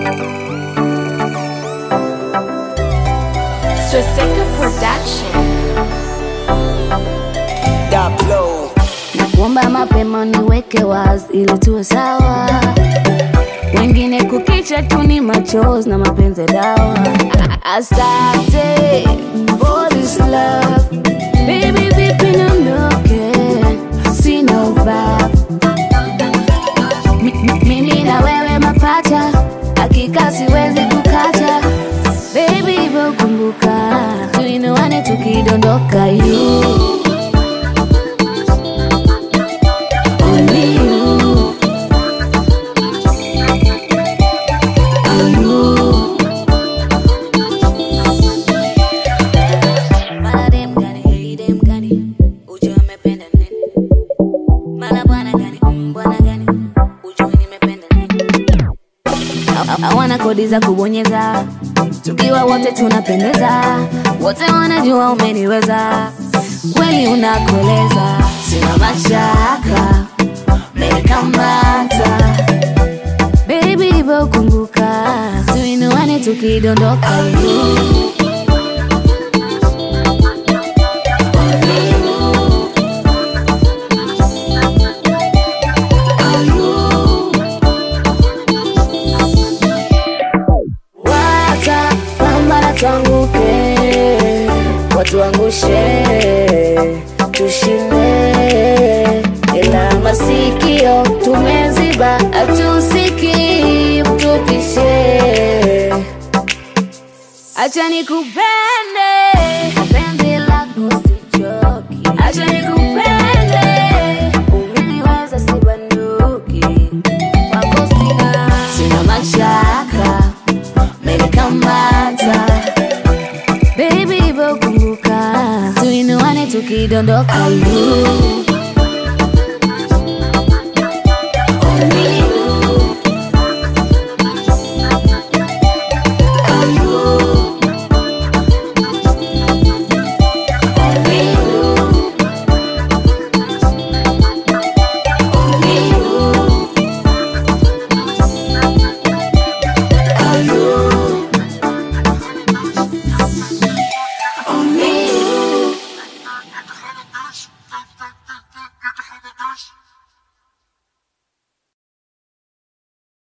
Swastika Production. Daplo. Nakuomba mapema niweke wazi ili tuwe sawa, wengine kukicha tu ni machozi na mapenzi ya dawa. Asante for this love baby, vipi niondoke, sina ubaya Mi- mi- mimi na wewe mapacha, hakika siwezi kukacha baby, hivyo kumbuka tuinuane tukidondoka you Only you. Only you. Mara dem gani, hey dem gani, ujue amependa nini? Mara bwana gani, mm, bwana gani, ujue nimependa nini? Ha- hawana kodi za kubonyeza, tukiwa wote tunapendeza, wote wanajua umeniweza, kweli unakoleza, sina mashaka menikamata baby, hivyo kumbuka, tuinuane tukidondoka you. Wacha pambana tuanguke, watuangushe, tushinde, ila masikio tumeziba, hatusiki mtupishe. Acha nikupende, penzi lako sichoki. Acha nikupende, umeniweza sibanduki. Kwako sina, sina mashaka, menikamata. Baby, hivyo kumbuka, tuinuane tukidondoka.